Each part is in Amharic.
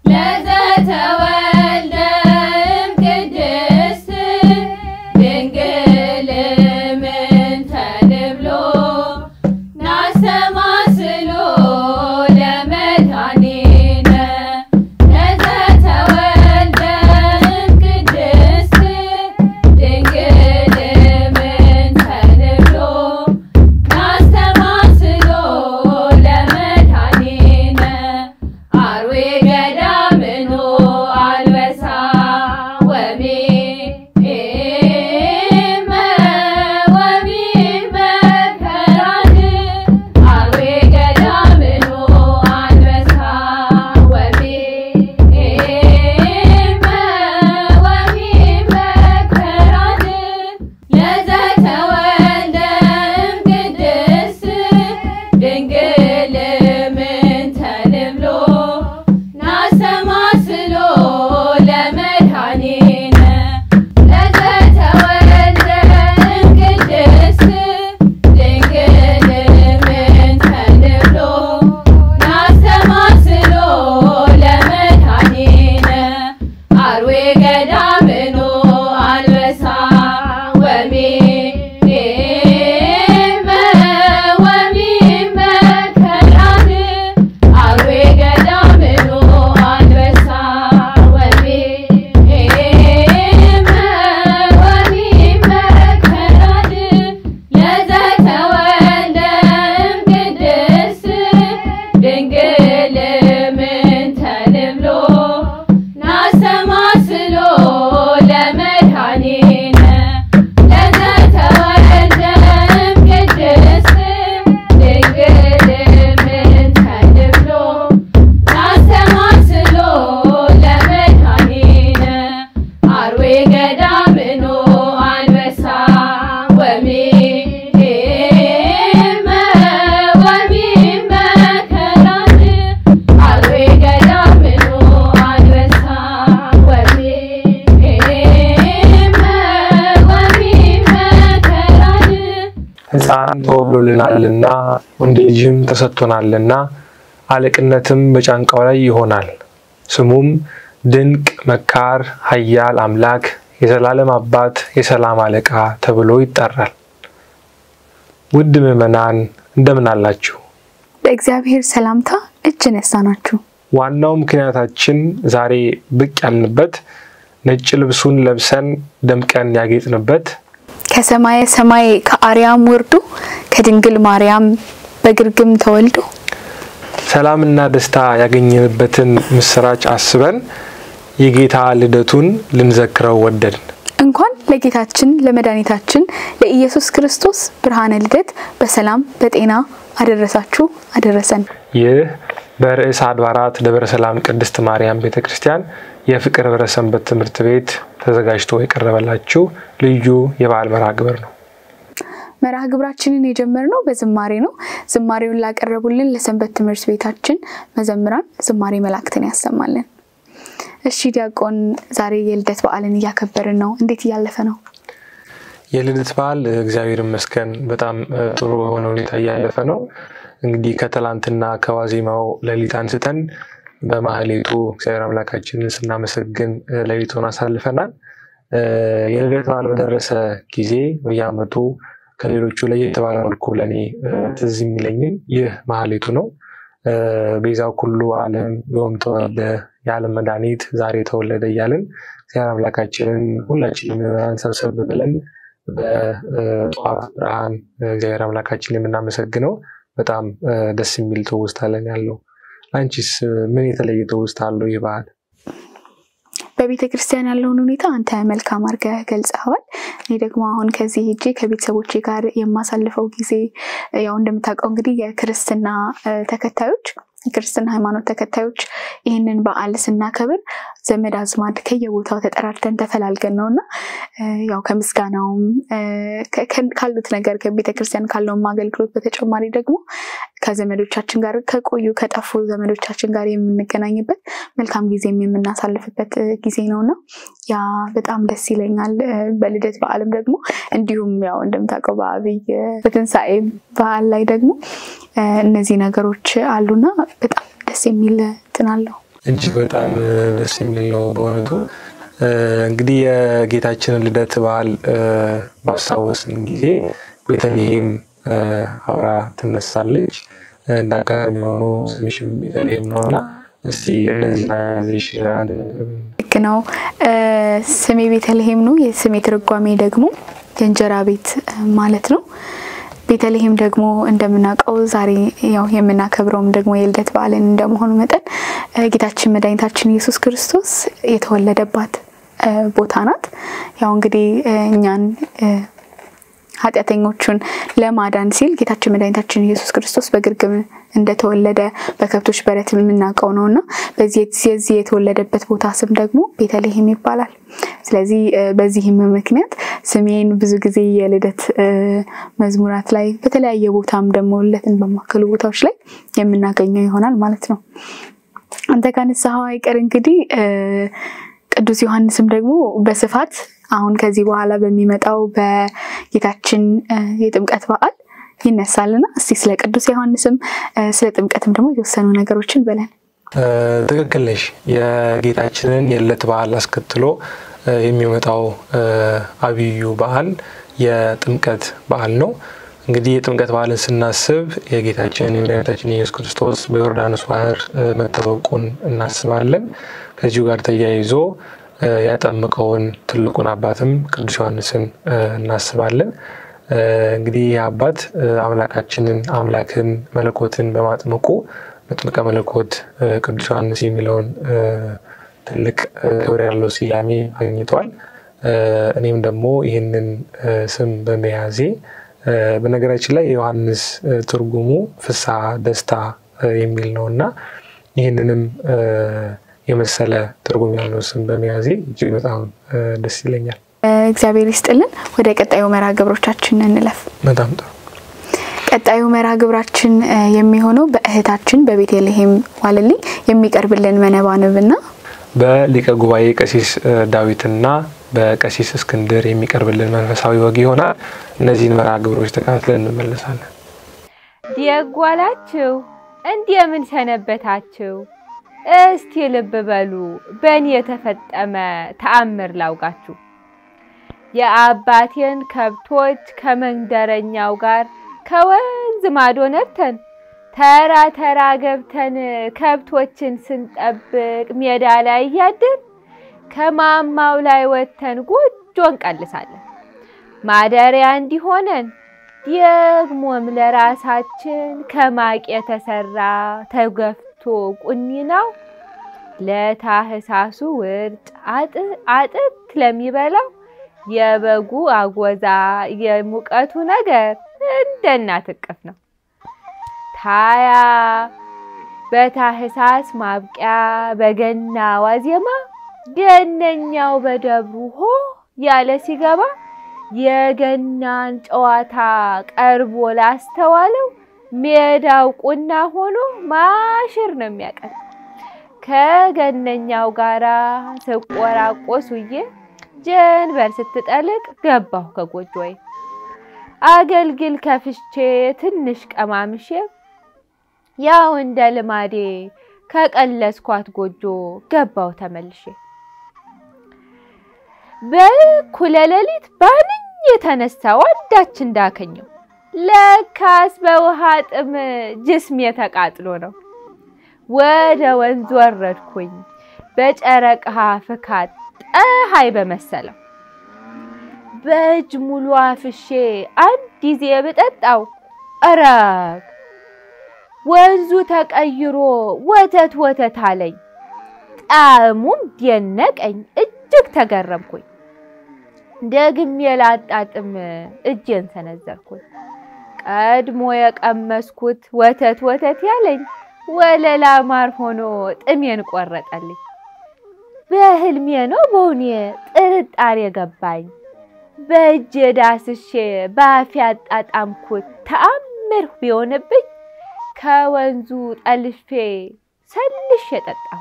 ለዘተወልደ እምቅድስት ድንግል ምንተ ንብሎ ናስተማስሎ ለመድኃኒነ ለዘተወልደ እምቅድስት ድንግል ምንተ ንብሎ ናስተማስሎ ለመድኃኒነ አርዌ ገዳምኖ አልበሳ ወሚመ ወሚመ ከራን አርዌ ገዳምኖ አልበሳ ወሚመ ወሚመ ከራን ለዘተወልደ እምቅድስት ድንግል ምንተ ንብሎ ናስተማስሎ ለመድኃኒነ ለዘተወልደ እምቅድስት ድንግል ምንተ ንብሎ ናስተማስሎ ለመድኃኒነ አርዌ ገዳምኖ አንበሳ ወሚመ ወሚመ ከራን አርዌ ገዳምኖ አንበሳ ወሚመ ወሚመ ከራን ለዘተወልደ እምቅድስት ድንግል ምንተ ንብሎ ናስተማስሎ ለመድኃኒነ ለዘተወልደ እምቅድስት ድንግል ምንተ ንብሎ ናስተማስሎ ለመድኃኒነ አርዌ ገዳምኖ አንበሳ ወሚመ ወሚመ ከራን አርዌ ገዳምኖ አንበሳ ወሚመ ወሚመ ከራን ሕፃን ተወልዶልናልና ወንድ ልጅም ተሰጥቶናልና አለቅነትም በጫንቃው ላይ ይሆናል። ስሙም ድንቅ መካር፣ ኃያል አምላክ፣ የዘላለም አባት፣ የሰላም አለቃ ተብሎ ይጠራል። ውድ ምዕመናን እንደምን አላችሁ? በእግዚአብሔር ሰላምታ እጅ ነሳናችሁ። ዋናው ምክንያታችን ዛሬ ብቅ ያልንበት ነጭ ልብሱን ለብሰን ደምቀን ያጌጥንበት ከሰማየ ሰማይ ከአርያም ወርዶ ከድንግል ማርያም በግርግም ተወልዶ ሰላምና ደስታ ያገኘንበትን ምስራች አስበን የጌታ ልደቱን ልንዘክረው ወደድን። እንኳን ለጌታችን ለመድኃኒታችን ለኢየሱስ ክርስቶስ ብርሃነ ልደት በሰላም በጤና አደረሳችሁ አደረሰን። ይህ በርዕሰ አድባራት ደብረ ሰላም ቅድስት ማርያም ቤተ ክርስቲያን የፍቅር ህብረ ሰንበት ትምህርት ቤት ተዘጋጅቶ የቀረበላችሁ ልዩ የበዓል መርሃ ግብር ነው። መርሃ ግብራችንን የጀመርነው በዝማሬ ነው። ዝማሬውን ላቀረቡልን ለሰንበት ትምህርት ቤታችን መዘምራን ዝማሬ መላእክትን ያሰማልን። እሺ ዲያቆን፣ ዛሬ የልደት በዓልን እያከበርን ነው። እንዴት እያለፈ ነው? የልደት በዓል እግዚአብሔር ይመስገን በጣም እ, ጥሩ በሆነ ሁኔታ እያለፈ ነው። እንግዲህ ከትላንትና ከዋዜማው ሌሊት አንስተን በማህሌቱ እግዚአብሔር አምላካችንን ስናመሰግን እ, ሌሊቱን አሳልፈናል። እ, የልደት በዓል በደረሰ ጊዜ በየዓመቱ ከሌሎቹ ለየት ባለ መልኩ ለእኔ እ, ትዝ የሚለኝን ይህ ማህሌቱ ነው። እ፣ ቤዛው ኩሉ ዓለም ዮም ተወልደ የዓለም መድኃኒት ዛሬ ተወለደ እያልን እግዚአብሔር አምላካችንን ሁላችንም ምዕመናን ሰብሰብ ብለን በጠዋት ብርሃን እግዚአብሔር አምላካችን የምናመሰግነው በጣም እ፣ ደስ የሚል ትውስታ አለን ያለው። አንቺስ እ፣ ምን የተለየ ትውስታ አለው ይህ በዓል? በቤተ ክርስቲያን ያለውን ሁኔታ አንተ መልካም አድርገህ ገልጸዋል። እኔ ደግሞ አሁን ከዚህ ሄጄ ከቤተሰቦቼ ጋር የማሳልፈው ጊዜ ያው እንደምታውቀው እንግዲህ የክርስትና እ፣ ተከታዮች የክርስትና ሃይማኖት ተከታዮች ይህንን በዓል ስናከብር ዘመድ አዝማድ ከየቦታው ተጠራርተን ተፈላልገን ነው እና እ፣ ያው ከምስጋናውም እ፣ ከ- ከ- ካሉት ነገር ከቤተክርስቲያን ካለውም አገልግሎት በተጨማሪ ደግሞ ከዘመዶቻችን ጋር ከቆዩ ከጠፉ ዘመዶቻችን ጋር የምንገናኝበት መልካም ጊዜም የምናሳልፍበት እ፣ ጊዜ ነው እና ያ በጣም ደስ ይለኛል። እ፣ በልደት በዓልም ደግሞ እንዲሁም ያው እንደምታውቀው በአብይ እ፣ በትንሣኤ በዓል ላይ ደግሞ እ፣ እነዚህ ነገሮች አሉና በጣም ደስ የሚል እንትን አለው። እጅግ በጣም ደስ የሚል ነው በእውነቱ። እንግዲህ የጌታችንን ልደት በዓል ባስታወስን ጊዜ ቤተልሔም አብራ ትነሳለች። እንደ አጋጣሚ ሆኖ ስምሽም ቤተልሔም ነው እና እስቲ እነዚህ ልክ ነው። ስሜ ቤተልሔም ነው። የስሜ ትርጓሜ ደግሞ የእንጀራ ቤት ማለት ነው። ቤተልሔም ደግሞ እንደምናውቀው ዛሬ ያው የምናከብረውም ደግሞ የልደት በዓልን እንደመሆኑ መጠን ጌታችን መድኃኒታችን ኢየሱስ ክርስቶስ የተወለደባት ቦታ ናት። ያው እንግዲህ እኛን ኃጢአተኞቹን ለማዳን ሲል ጌታችን መድኃኒታችን ኢየሱስ ክርስቶስ በግርግም እንደተወለደ በከብቶች በረት የምናውቀው ነው እና የዚህ የተወለደበት ቦታ ስም ደግሞ ቤተልሔም ይባላል። ስለዚህ በዚህም ምክንያት ስሜን ብዙ ጊዜ የልደት መዝሙራት ላይ በተለያየ ቦታም ደግሞ ልደትን በማከሉ ቦታዎች ላይ የምናገኘው ይሆናል ማለት ነው። አንተ ካነሳኸው አይቀር እንግዲህ ቅዱስ ዮሐንስም ደግሞ በስፋት አሁን ከዚህ በኋላ በሚመጣው በጌታችን የጥምቀት በዓል ይነሳልና እስቲ ስለ ቅዱስ ዮሐንስም ስለ ጥምቀትም ደግሞ የተወሰኑ ነገሮችን በለን። ትክክል ነሽ። የጌታችንን የልደት በዓል አስከትሎ የሚመጣው አብዩ በዓል የጥምቀት በዓል ነው። እንግዲህ የጥምቀት በዓልን ስናስብ የጌታችን የመድኃኒታችን የኢየሱስ ክርስቶስ በዮርዳኖስ ባህር መጠመቁን እናስባለን። ከዚሁ ጋር ተያይዞ ያጠምቀውን ትልቁን አባትም ቅዱስ ዮሐንስን እናስባለን። እንግዲህ ይህ አባት አምላካችንን አምላክን መለኮትን በማጥመቁ መጥምቀ መለኮት ቅዱስ ዮሐንስ የሚለውን ትልቅ ክብር ያለው ስያሜ አግኝቷል። እኔም ደግሞ ይህንን ስም በመያዜ በነገራችን ላይ የዮሐንስ ትርጉሙ ፍስሐ፣ ደስታ የሚል ነው እና ይህንንም የመሰለ ትርጉም ያለው ስም በመያዜ እጅግ በጣም ደስ ይለኛል። እግዚአብሔር ይስጥልን። ወደ ቀጣዩ መርሃ ግብሮቻችን እንለፍ። በጣም ጥሩ። ቀጣዩ መርሃ ግብራችን የሚሆነው በእህታችን በቤተልሔም ዋልልኝ የሚቀርብልን መነባንብና በሊቀ ጉባኤ ቀሲስ ዳዊትና በቀሲስ እስክንድር የሚቀርብልን መንፈሳዊ ወግ ይሆናል። እነዚህን መርሃ ግብሮች ተከታትለን እንመለሳለን። ዲያጓላችሁ እንደምን ሰነበታችሁ? እስቲ ልብ በሉ በእኔ የተፈጠመ ተአምር ላውጋችሁ። የአባቴን ከብቶች ከመንደረኛው ጋር ከወንዝ ማዶ ነድተን ተራ ተራ ገብተን ከብቶችን ስንጠብቅ ሜዳ ላይ እያድር ከማማው ላይ ወጥተን ጎጆ እንቀልሳለን። ማደሪያ እንዲሆነን ደግሞም ለራሳችን ከማቅ የተሰራ ተገፍቶ ቁኒናው ለታህሳሱ ውርጭ አጥት ለሚበላው የበጉ አጎዛ የሙቀቱ ነገር እንደ እናት እቅፍ ነው። ታያ በታህሳስ ማብቂያ በገና ዋዜማ ገነኛው በደብሩ ሆ ያለ ሲገባ የገናን ጨዋታ ቀርቦ ላስተዋለው ሜዳው ቁና ሆኖ ማሽር ነው የሚያቀር። ከገነኛው ጋራ ስቆራቆስ ውዬ ጀንበር ስትጠልቅ ገባሁ ከጎጆዬ አገልግል ከፍቼ ትንሽ ቀማምሼ ያው እንደ ልማዴ ከቀለስኳት ጎጆ ገባሁ ተመልሼ። በእኩለ ሌሊት ባንኝ የተነሳው አንዳች እንዳከኘው ለካስ በውሃ ጥም ጅስሜ ተቃጥሎ ነው። ወደ ወንዝ ወረድኩኝ በጨረቃ ፍካት ፀሐይ በመሰለው በእጅ ሙሉ አፍሼ አንድ ጊዜ ብጠጣው እረግ ወንዙ ተቀይሮ ወተት ወተት አለኝ። ጣዕሙም ደነቀኝ፣ እጅግ ተገረምኩኝ። ደግሜ ላጣጥም እጄን ሰነዘርኩኝ። ቀድሞ የቀመስኩት ወተት ወተት ያለኝ ወለላ ማር ሆኖ ጥሜን ቆረጠልኝ። በህልሜ ነው በውኔ ጥርጣሬ ገባኝ። በእጄ ዳስሼ በአፌ አጣጣምኩት ተአምር ቢሆንብኝ ከወንዙ ጠልፌ ሰልሼ ጠጣሁ።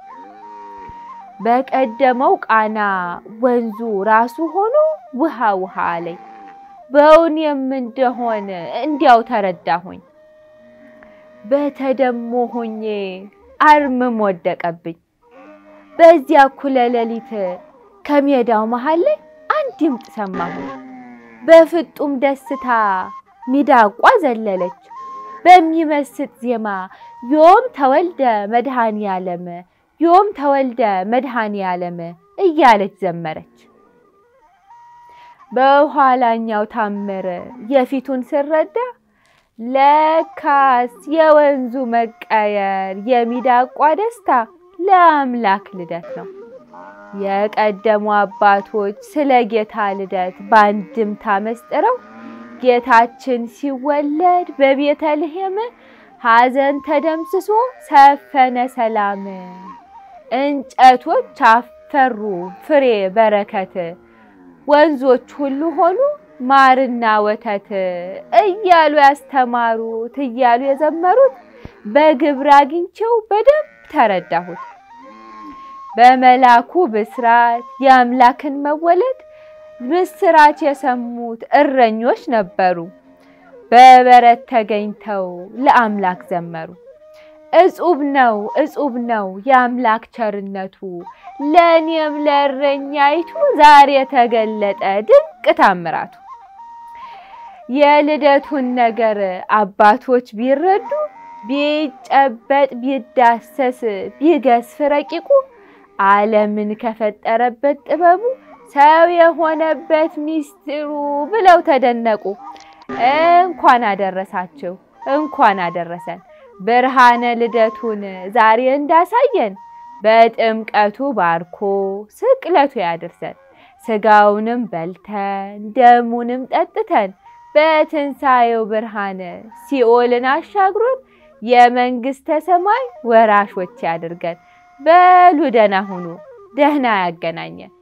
በቀደመው ቃና ወንዙ ራሱ ሆኖ ውሃ ውሃ አለኝ። በእውኔም እንደሆነ እንዲያው ተረዳሁኝ። በተደሞ ሆኜ አርምም ወደቀብኝ። በዚያ እኩለ ሌሊት ከሜዳው መሃል ላይ አንድ ድምፅ ሰማሁ። በፍጡም ደስታ ሚዳቋ ዘለለች። በሚመስጥ ዜማ ዮም ተወልደ መድኃኔ ዓለም ዮም ተወልደ መድኃኔ ዓለም እያለች ዘመረች። በኋላኛው ታምር የፊቱን ስረዳ ለካስ የወንዙ መቀየር የሚዳቋ ደስታ ለአምላክ ልደት ነው። የቀደሙ አባቶች ስለ ጌታ ልደት በአንድምታ መስጥረው ጌታችን ሲወለድ በቤተልሔም ሐዘን ተደምስሶ ሰፈነ ሰላም፣ እንጨቶች አፈሩ ፍሬ በረከት፣ ወንዞች ሁሉ ሆኑ ማርና ወተት እያሉ ያስተማሩት እያሉ የዘመሩት በግብር አግኝቼው በደንብ ተረዳሁት። በመላኩ ብስራት የአምላክን መወለድ ምስራች የሰሙት እረኞች ነበሩ። በበረት ተገኝተው ለአምላክ ዘመሩ። እጹብ ነው እጹብ ነው የአምላክ ቸርነቱ፣ ለእኔም ለእረኛይቱ ዛሬ ተገለጠ ድንቅ ታምራቱ። የልደቱን ነገር አባቶች ቢረዱ ቢጨበጥ ቢዳሰስ ቢገስፍ ረቂቁ ዓለምን ከፈጠረበት ጥበቡ ሰው የሆነበት ሚስጢሩ ብለው ተደነቁ። እንኳን አደረሳችሁ እንኳን አደረሰን ብርሃነ ልደቱን ዛሬ እንዳሳየን በጥምቀቱ ባርኮ ስቅለቱ ያድርሰን። ስጋውንም በልተን ደሙንም ጠጥተን በትንሣኤው ብርሃን ሲኦልን አሻግሮን የመንግሥተ ሰማይ ወራሾች ያድርገን። በሉ ደህና ሁኑ፣ ደህና ያገናኘን።